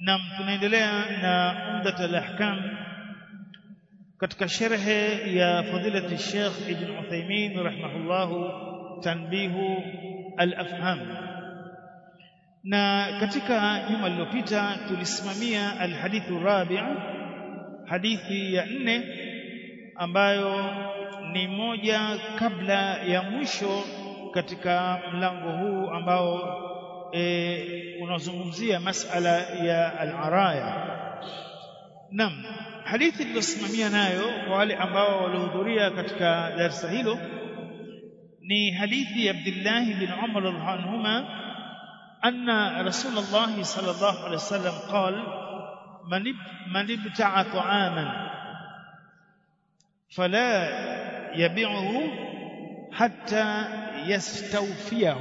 Nam tunaendelea na Umdat al-Ahkam katika sharhe ya fadilati Sheikh Ibn Uthaymeen rahimahullahu tanbihu al-afham na katika juma lililopita tulisimamia alhadithu rabi' hadithi ya nne ambayo ni moja kabla ya mwisho katika mlango huu ambao e, unazungumzia masala ya al-araya nam hadithi iliyosimamia nayo kwa wale ambao walihudhuria katika darasa hilo ni hadithi ya Abdullah bin Umar radhiallahu anhuma أن رسول الله صلى الله عليه وسلم قال من من ابتاع طعاما فلا يبيعه حتى يستوفيه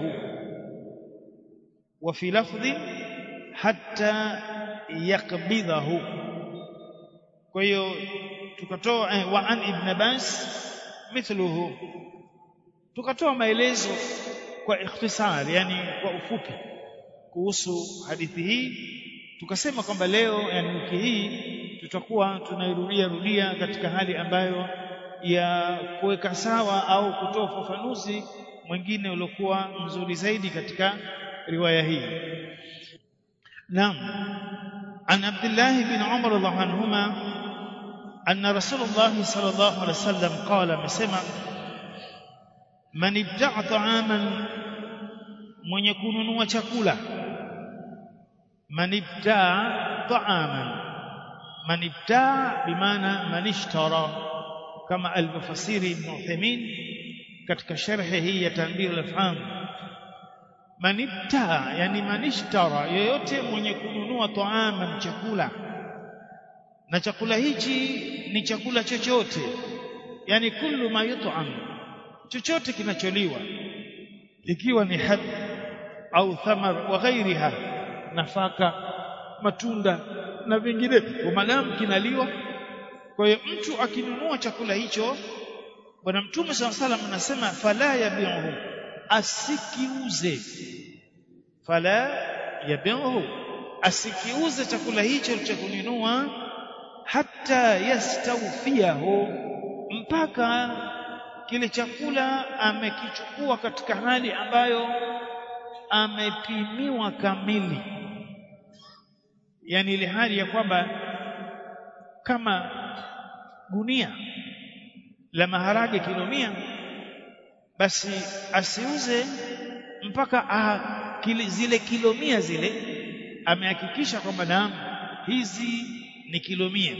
وفي لفظ حتى يقبضه كيو tukatoa wa an ibn Abbas mithluhu tukatoa maelezo kwa ikhtisar yani kwa ufupi kuhusu hadithi hii tukasema kwamba leo yani wiki hii tutakuwa tunairudia rudia katika hali ambayo ya kuweka sawa au kutoa ufafanuzi mwingine uliokuwa mzuri zaidi katika riwaya hii Naam an Abdullah bin Umar radhiallahu anhuma anna Rasulullah sallallahu alaihi wasallam qala amesema man ibta'a ta'aman mwenye kununua chakula man ibtaa ta'aman man ibtaa bimaana man ishtara kama alivyofasiri Ibn Uthaymeen katika sharhi hii ya tanbih al-afham man ibtaa yani man ishtara yoyote mwenye kununua ta'aman chakula na chakula hichi ni chakula chochote yani kullu ma yut'am chochote kinacholiwa ikiwa ni hab au thamar wa ghairiha nafaka matunda na vingine madamu kinaliwa kwa hiyo mtu akinunua chakula hicho bwana mtume SAW salam anasema fala yabi'uhu asikiuze fala yabi'uhu asikiuze chakula hicho cha kununua hata yastawfiyahu mpaka kile chakula amekichukua katika hali ambayo amepimiwa kamili yani ile hali ya kwamba kama gunia la maharage kilo mia basi asiuze mpaka ah, kile, zile kilo mia zile amehakikisha kwamba naam hizi ni kilo mia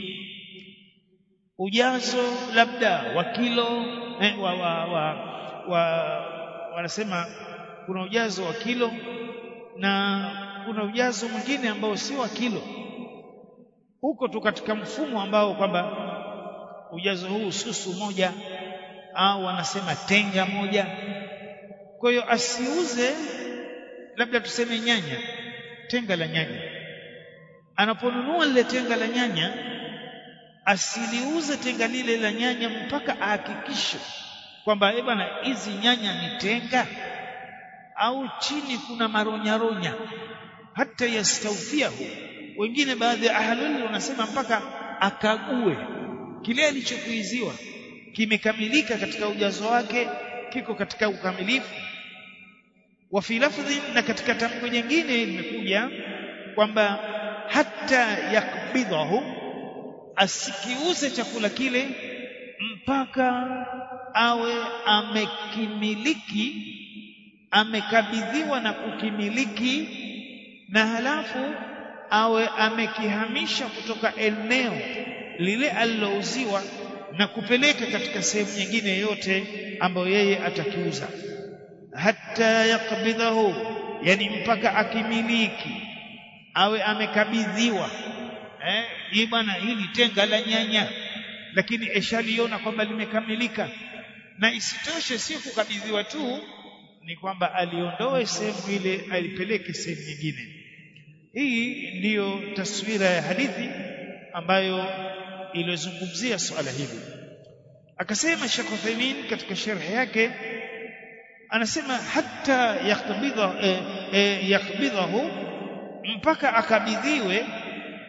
ujazo labda wa kilo eh, wa, wa, wa, wa wanasema kuna ujazo wa kilo na kuna ujazo mwingine ambao sio wa kilo huko tu katika mfumo ambao kwamba ujazo huu susu moja au wanasema tenga moja kwa hiyo asiuze labda tuseme nyanya tenga la nyanya anaponunua lile tenga la nyanya asiliuze tenga lile la nyanya mpaka ahakikishe kwamba eh bwana hizi nyanya ni tenga au chini kuna maronyaronya hata yastawfiahu wengine baadhi ya ahlul wanasema mpaka akague kile alichokuiziwa kimekamilika katika ujazo wake kiko katika ukamilifu wa fi lafdhi na katika tamko jingine limekuja kwamba hata yakbidhahu asikiuze chakula kile mpaka awe amekimiliki amekabidhiwa na kukimiliki na halafu awe amekihamisha kutoka eneo lile alilouziwa na kupeleka katika sehemu nyingine yoyote ambayo yeye atakiuza hata yakbidhahu yani mpaka akimiliki awe amekabidhiwa eh hii bwana hili tenga la nyanya lakini eshaliona kwamba limekamilika na isitoshe sio kukabidhiwa tu ni kwamba aliondoe sehemu ile alipeleke sehemu nyingine hii ndiyo taswira ya hadithi ambayo iliyozungumzia swala hili akasema Sheikh Uthaymeen katika sharhi yake anasema hata yakbidha eh, eh, yakbidhahu mpaka akabidhiwe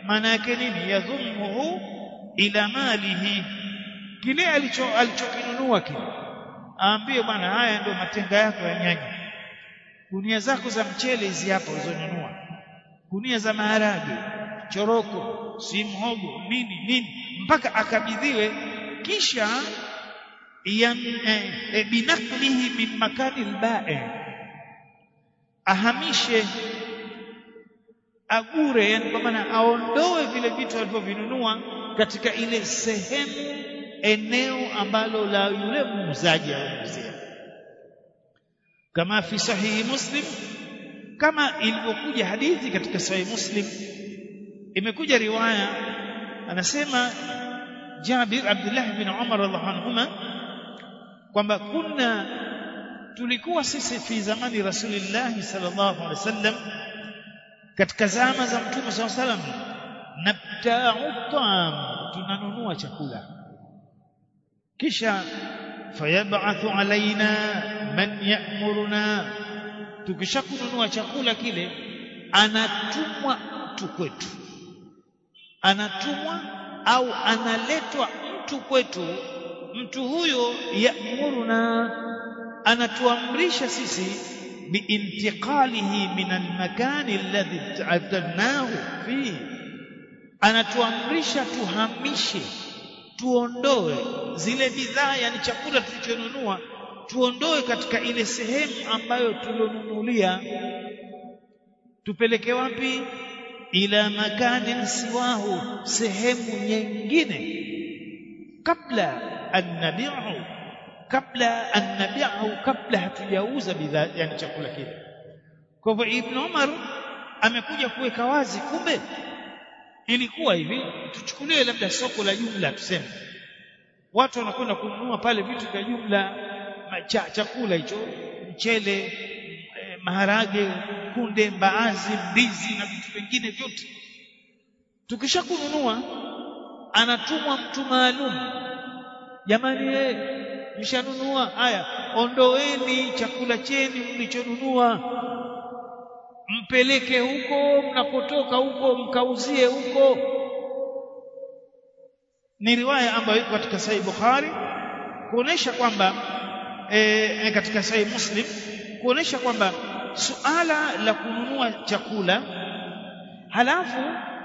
maana yake nini yadhumuhu ila malihi kile alicho alichokinunua kile aambie bwana haya ndio matenga yako ya nyanya gunia zako za mchele hizi hapa ulizonunua gunia za maharage choroko si mhogo nini nini mpaka akabidhiwe kisha yan eh, eh, binaklihi min makani alba'i ahamishe agure yani kwa maana aondoe vile vitu alivyovinunua katika ile sehemu eneo ambalo la yule muuzaji anauzia kama fi sahihi muslim kama ilivyokuja hadithi katika sahihi muslim imekuja riwaya anasema Jabir Abdullah bin Umar radhiallahu anhuma kwamba kunna tulikuwa sisi fi zamani Rasulillah sallallahu alaihi wasallam katika zama za Mtume sallallahu alaihi wasallam nabta'u ta'am tunanunua chakula kisha fayab'athu alaina man ya'muruna tukishakununua chakula kile anatumwa mtu kwetu anatumwa au analetwa mtu kwetu mtu huyo ya'muruna anatuamrisha sisi biintiqalihi min almakani alladhi ta'adnahu fihi anatuamrisha tuhamishe tuondoe zile bidhaa yani chakula tulichonunua tuondoe katika ile sehemu ambayo tulionunulia tupeleke wapi ila makanin siwahu sehemu nyingine kabla an nabi'u kabla an nabi'u kabla hatujauza bidhaa yani chakula kile kwa hivyo ibn Umar amekuja kuweka wazi kumbe ilikuwa hivi tuchukulie labda soko la jumla tuseme watu wanakwenda kununua pale vitu vya jumla cha, chakula hicho mchele eh, maharage kunde mbaazi ndizi na vitu vingine vyote tukisha kununua anatumwa mtu maalum jamani eh mshanunua haya ondoeni chakula cheni mlichonunua mpeleke huko mnakotoka huko mkauzie huko ni riwaya ambayo iko katika Sahih Bukhari kuonesha kwamba e, katika Sahih Muslim kuonesha kwamba suala la kununua chakula halafu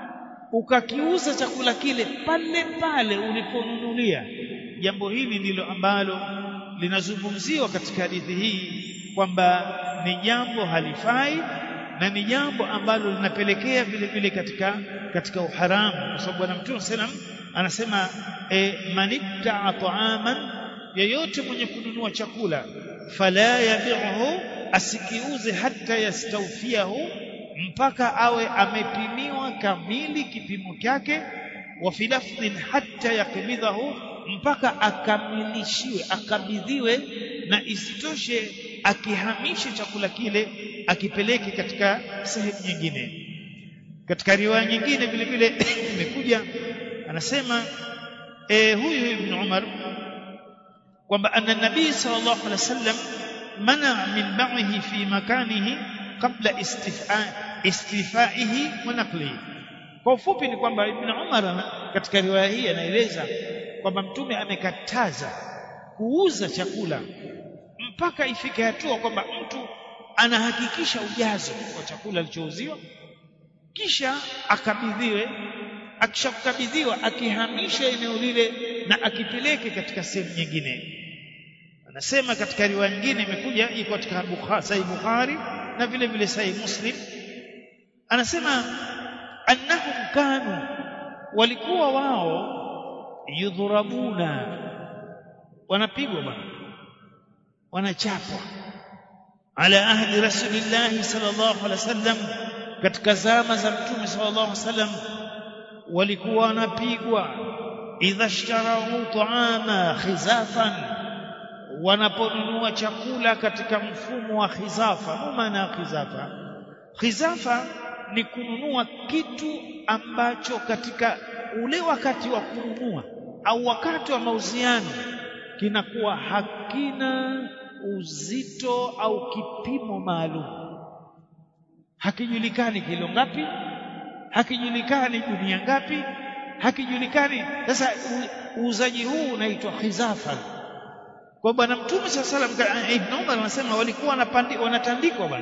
ukakiuza chakula kile pale pale uliponunulia jambo hili ndilo ambalo linazungumziwa katika hadithi hii kwamba ni jambo halifai na ni jambo ambalo linapelekea vile vile katika katika uharamu kwa sababu bwana mtume sallam anasema e, manibtaa ta'aman yeyote mwenye kununua chakula fala yabi'uhu asikiuze hata yastawfiahu mpaka awe amepimiwa kamili kipimo chake wa fi lafdhin hatta yakbidhahu mpaka akamilishiwe akabidhiwe na isitoshe akihamishe chakula kile akipeleke katika sehemu nyingine katika riwaya nyingine vile vile imekuja anasema e, huyu ibn Umar kwamba anna nabii sallallahu alaihi wasallam mana min ba'ihi fi makanihi qabla istifa istifaihi wa naqlihi kwa ufupi ni kwamba ibn Umar katika riwaya hii anaeleza kwamba mtume amekataza kuuza chakula mpaka ifike hatua kwamba mtu anahakikisha ujazo wa chakula alichouziwa kisha akabidhiwe akishakabidhiwa akihamisha eneo lile na akipeleke katika sehemu nyingine anasema katika riwaya nyingine imekuja iko katika Bukhari Sahih Bukhari na vile vile Sahih Muslim anasema annahum kanu walikuwa wao yudhurabuna wanapigwa bwana wanachapwa ala ahli rasulillah sallallahu alaihi wasallam katika zama za mtume sallallahu alaihi wasallam walikuwa wanapigwa idha ishtarau ta'ama khizafan wanaponunua chakula katika mfumo wa khizafa maana khizafa khizafa ni kununua kitu ambacho katika ule wakati wa kununua au wakati wa mauziano kinakuwa hakina uzito au kipimo maalum hakijulikani kilo ngapi hakijulikani dunia ngapi hakijulikani sasa uuzaji huu unaitwa khizafa kwa bwana mtume sallallahu alaihi wasallam ibn Umar anasema walikuwa wanatandikwa bwana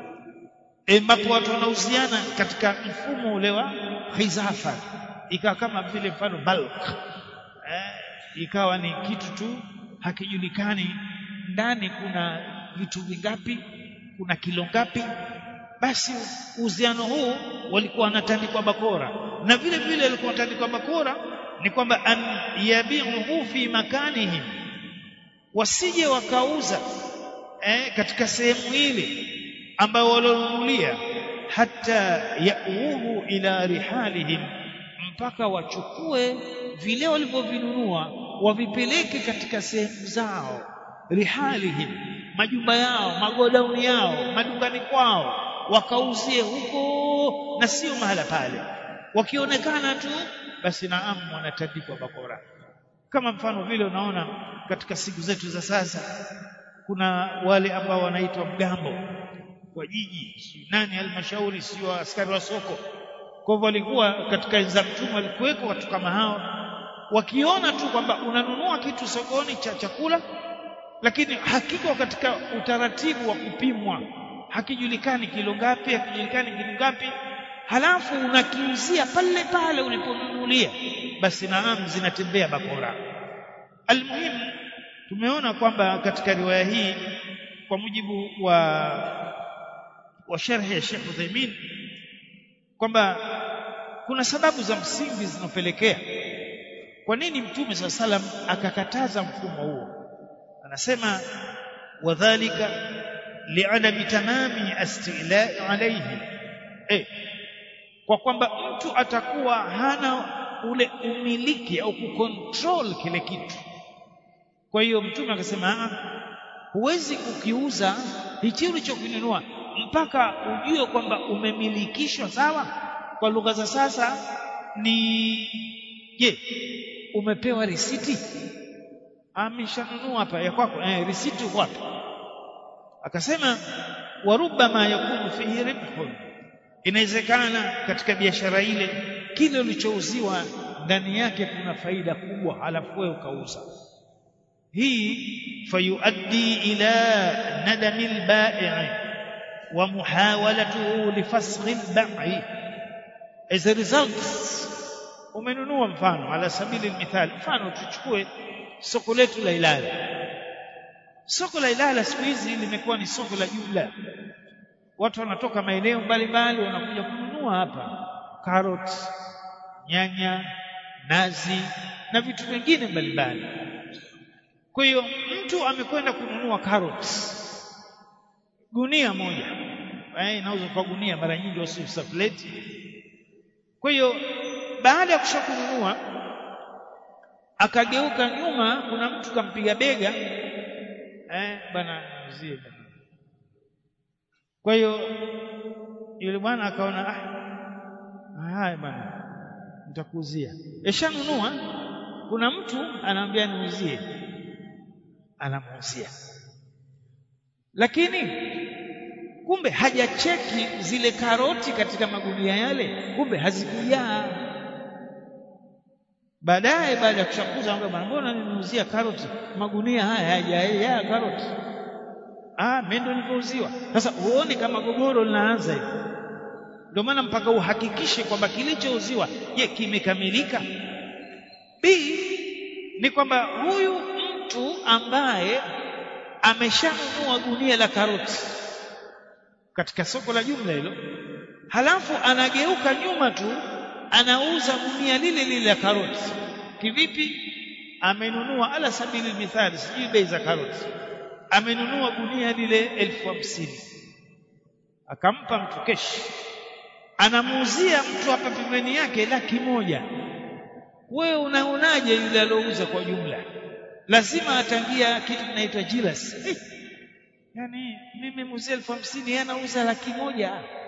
ambapo watu wanauziana katika mfumo ule wa khizafa ikawa kama vile mfano bulk eh, ikawa ni kitu tu hakijulikani ndani kuna vitu vingapi kuna kilo ngapi basi uhusiano huu walikuwa wanatandikwa bakora na vile vile walikuwa wanatandikwa bakora ni kwamba an yabi'uhu fi makanihim wasije wakauza eh, katika sehemu ile ambayo walonunulia hata yauhu ila rihalihim mpaka wachukue vile walivyovinunua wavipeleke katika sehemu zao rihalihim majumba yao magodauni yao madukani kwao wakauzie huko na sio mahala pale wakionekana tu basi naam wanatandikwa bakora kama mfano vile unaona katika siku zetu za sasa kuna wale ambao wanaitwa mgambo kwa jiji si nani halmashauri sio askari wa soko kwa hivyo walikuwa katika enza mtume walikuweko watu kama hao wakiona tu kwamba unanunua kitu sokoni cha chakula lakini hakiko katika utaratibu wa kupimwa hakijulikani kilo ngapi hakijulikani kilo ngapi halafu unakiuzia pale pale uliponunulia basi naam zinatembea bakora almuhimu tumeona kwamba katika riwaya hii kwa mujibu wa wa sharhi ya Sheikh Uthaymeen kwamba kuna sababu za msingi zinopelekea kwa nini mtume swalla salam akakataza mfumo huo anasema wadhālika li'adami tamami astilai alayhi eh kwa kwamba mtu atakuwa hana ule umiliki au kucontrol kile kitu kwa hiyo mtume akasema huwezi kukiuza hichi ulichokinunua mpaka ujue kwamba umemilikishwa sawa kwa lugha za sasa ni je umepewa risiti ameshanunua hapa ya kwako eh risiti uko hapa akasema warubama yakunu fihi ribhun inawezekana katika biashara ile kile ulichouziwa ndani yake kuna faida kubwa halafu wewe ukauza hii fayuaddi ila nadami albai' wa muhawalatuhu lifasl albai' as a result umenunua mfano ala sabili almithal mfano tuchukue soko letu la Ilala soko la Ilala siku hizi limekuwa ni soko la jumla watu wanatoka maeneo mbalimbali wanakuja kununua hapa carrot nyanya nazi na vitu vingine mbalimbali kwa hiyo mtu amekwenda kununua carrots gunia moja eh inauzwa kwa gunia mara nyingi wasiuza plate kwa hiyo baada ya kushakununua akageuka nyuma kuna mtu kampiga bega eh bana mzie kwa hiyo yule bwana akaona ah haya bwana nitakuuzia eshanunua kuna mtu anaambia niuzie anamuuzia lakini kumbe hajacheki zile karoti katika magunia yale kumbe hazikujaa baadaye baada ya kushakuza bwana mbona nimeuzia karoti magunia haya hayajaa karoti ah mimi ndo nilipouziwa sasa uone kama gogoro linaanza hivi ndio maana mpaka uhakikishe kwamba kilichouziwa je kimekamilika b ni kwamba huyu mtu ambaye ameshanunua gunia la karoti katika soko la jumla hilo halafu anageuka nyuma tu anauza gunia lile lile la karoti kivipi amenunua ala sabili mithali sijui bei za karoti amenunua gunia lile elfu hamsini akampa mtu keshi anamuuzia mtu hapa pembeni yake laki moja wewe unaonaje yule aliouza kwa jumla lazima atangia kitu kinaitwa jilas hey, yani mimi muuzia elfu hamsini yeye anauza laki moja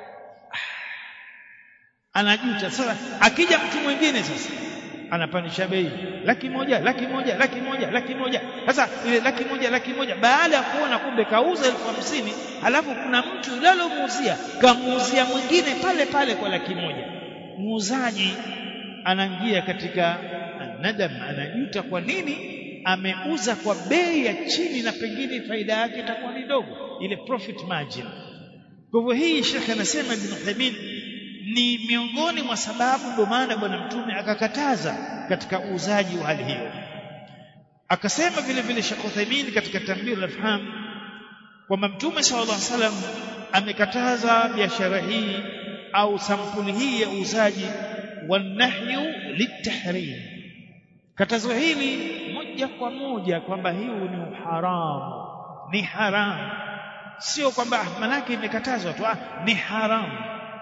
anajuta sasa akija mtu mwingine sasa anapanisha bei laki moja laki moja laki moja laki moja sasa ile laki moja laki moja baada ya kuona kumbe kauza elfu hamsini alafu kuna mtu yule alomuuzia kamuuzia mwingine pale pale kwa laki moja muuzaji anaingia katika nadam anajuta kwa nini ameuza kwa bei ya chini na pengine faida yake itakuwa ni ndogo ile profit margin kwa hivyo hii shekhe anasema Ibn Uthaymeen ni miongoni mwa sababu ndio maana bwana mtume akakataza katika uuzaji wa hali hiyo akasema vile vile Sheikh Uthaymeen katika Tanbih al-Afham kwamba mtume sallallahu alaihi wasallam amekataza biashara hii au sampuli hii ya uuzaji wanahyu litahrim katazo hili moja kwa moja kwamba hiyo ni haramu ni haramu sio kwamba manake imekatazwa tu ni haramu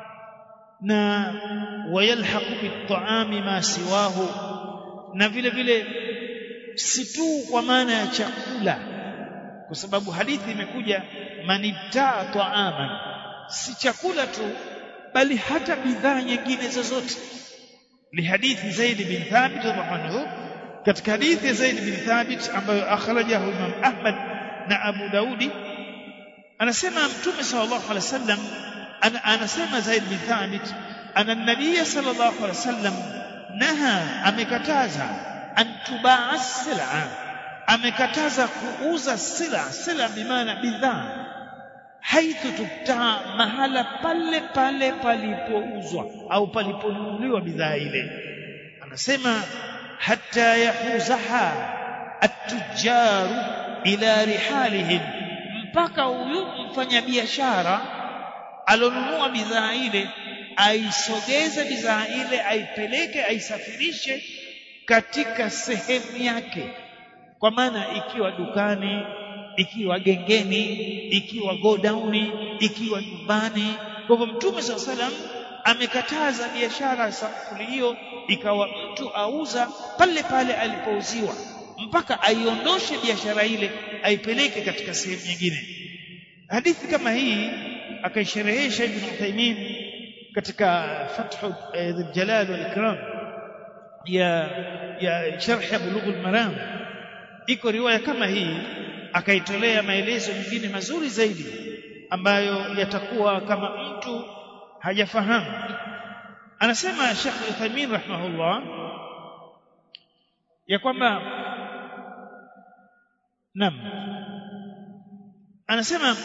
na wayalhaqu bit'ami ma siwahu na vile vile si tu kwa maana ya chakula kwa sababu hadithi imekuja manibtaa ta'aman si chakula tu bali hata bidhaa nyingine zozote lihadithi Zaid bin Thabit radhiallahu katika hadithi ya Zaid bin Thabit ambayo akhrajahu Imam Ahmad na Abu Daudi anasema Mtume sallallahu alaihi wasallam anasema Zaid bin Thabit ana nabii sallallahu alaihi wasallam naha amekataza an tubaa sil'a amekataza kuuza sila sila bimaana bidhaa haithu tubtaa mahala pale pale palipouzwa au paliponunuliwa bidhaa ile anasema hatta yahuzaha at-tujjaru ila rihalihim mpaka huyu mfanyabiashara alonunua bidhaa ile aisogeze bidhaa ile aipeleke aisafirishe katika sehemu yake kwa maana ikiwa dukani ikiwa gengeni ikiwa godauni ikiwa nyumbani kwa hivyo mtume saa salam amekataza biashara sampuli hiyo ikawa mtu auza pale pale alipouziwa mpaka aiondoshe biashara ile aipeleke katika sehemu nyingine hadithi kama hii akaisherehesha ibn Uthaymeen katika fathu dhul jalal wal ikram ya ya sharh bulugh al maram iko riwaya kama hii akaitolea maelezo mengine mazuri zaidi ambayo yatakuwa kama mtu hajafahamu anasema Sheikh Uthaymeen rahimahullah ya kwamba nam anasema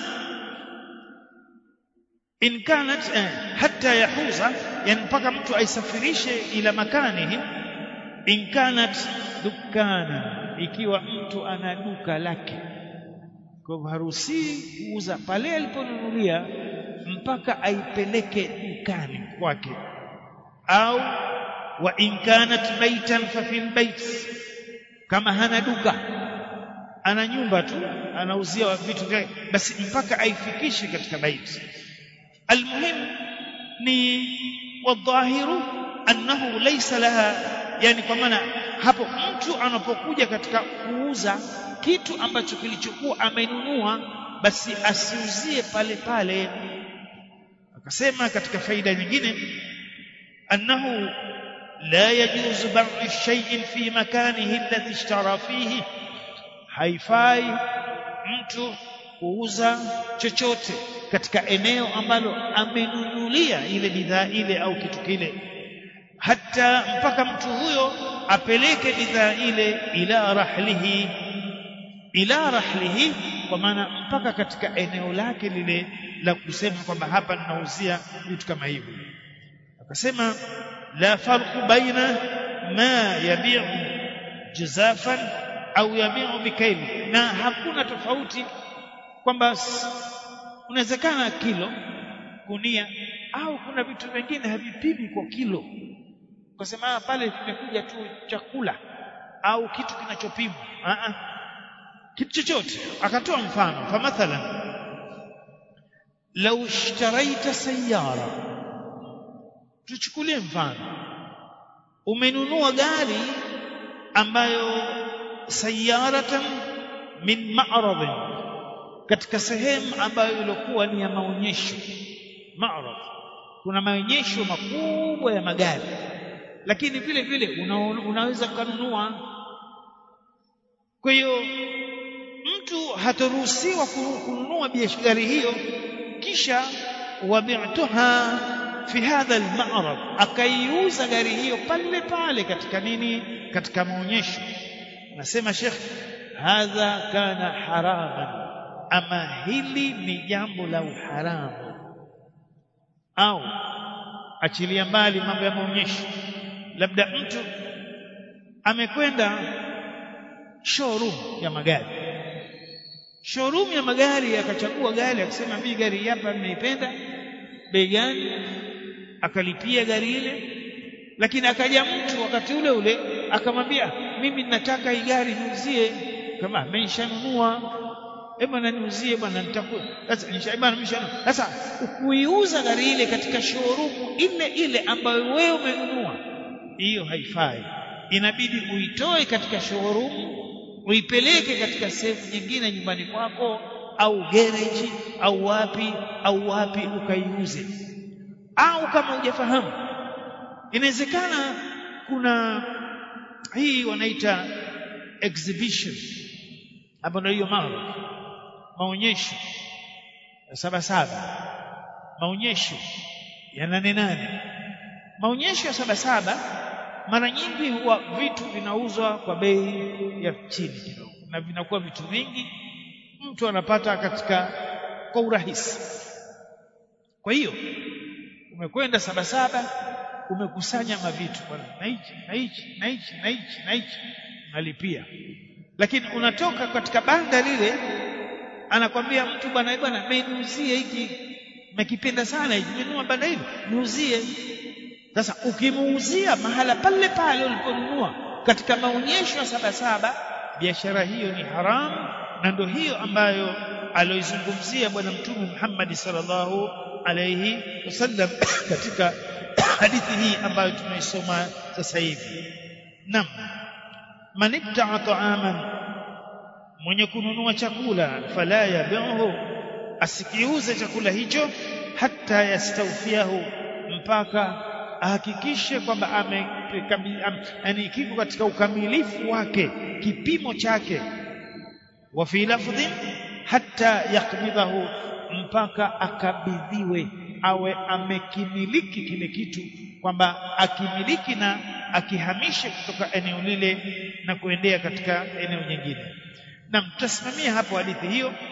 in kanat eh, hatta yahuza yani mpaka mtu aisafirishe ila makanihi in kanat dukana ikiwa mtu ana duka lake kwa hivyo haruhusi kuuza pale aliponunulia mpaka aipeleke dukani kwake au wa in kanat baitan fa fil bait kama hana duka ana nyumba tu anauzia vitu vyake basi mpaka aifikishe katika baiti almuhim ni wadhahiru annahu laysa laha yani kwa maana hapo mtu anapokuja katika kuuza kitu ambacho kilichokuwa amenunua basi asiuzie pale pale akasema katika faida nyingine annahu la yajuzu bai'u shay'in fi makanihi alladhi ishtara fihi haifai mtu kuuza chochote katika eneo ambalo amenunulia ile bidhaa ile au kitu kile hata mpaka mtu huyo apeleke bidhaa ile ila rahlihi ila rahlihi kwa maana mpaka katika eneo lake lile la kusema kwamba hapa ninauzia vitu kama hivyo akasema la farqu baina ma yabi'u jazafan au yabi'u bikaili na hakuna tofauti kwamba unawezekana kilo kunia au kuna vitu vingine havipimi kwa kilo ukasema pale vimekuja tu chakula au kitu kinachopimwa a a kitu chochote akatoa mfano fa mathalan law ishtaraita sayyara tuchukulie mfano umenunua gari ambayo sayaratan min ma'radin katika sehemu ambayo ilikuwa ni ya maonyesho ma'rad kuna maonyesho makubwa ya magari lakini vile vile una, unaweza kununua kwa hiyo mtu hataruhusiwa kununua biashara hiyo kisha wabi'tuha fi hadha al-ma'rad akaiuza gari hiyo pale pale katika nini katika maonyesho nasema Sheikh hadha kana haraman ama hili ni jambo la uharamu au achilia mbali mambo ya maonyesho labda mtu amekwenda showroom ya magari showroom ya magari akachagua gari akasema mimi gari hapa nimeipenda bei gani akalipia gari ile lakini akaja mtu wakati ule ule akamwambia mimi nataka hii gari niuzie kama amenishanunua hebu niuzie bwana nitakuwa sasa nishaibana nimeshanunua sasa kuiuza gari ile katika showroom ile ile ambayo wewe umenunua hiyo haifai inabidi uitoe katika showroom uipeleke katika sehemu nyingine nyumbani kwako au gereji au wapi au wapi ukaiuze au kama hujafahamu inawezekana kuna hii wanaita exhibition hapo ndio hiyo maro maonyesho ya saba saba maonyesho ya nane nane maonyesho ya saba saba mara nyingi huwa vitu vinauzwa kwa bei ya chini kidogo na vinakuwa vitu vingi mtu anapata katika kwa urahisi kwa hiyo umekwenda saba saba umekusanya mavitu bwana na hichi na hichi na hichi na hichi na hichi unalipia lakini unatoka katika banda lile anakwambia mtu bwana bwana niuzie hiki nimekipenda sana hiki nimenunua banda hili niuzie sasa ukimuuzia mahala pale pale uliponunua katika maonyesho ya saba saba biashara hiyo ni haramu na ndio hiyo ambayo aloizungumzia bwana mtume Muhammad sallallahu alayhi wasallam katika hadithi hii ambayo tunaisoma sasa hivi nam man ibta'a ta'aman mwenye kununua chakula fala yabi'uhu asikiuze chakula hicho hata yastawfiahu mpaka ahakikishe kwamba ame yani kiko katika ukamilifu wake kipimo chake wa fi lafdhin hata yakbidhahu mpaka akabidhiwe awe amekimiliki kile kitu kwamba akimiliki na akihamishe kutoka eneo lile na kuendea katika eneo jingine na mtasimamia hapo hadithi hiyo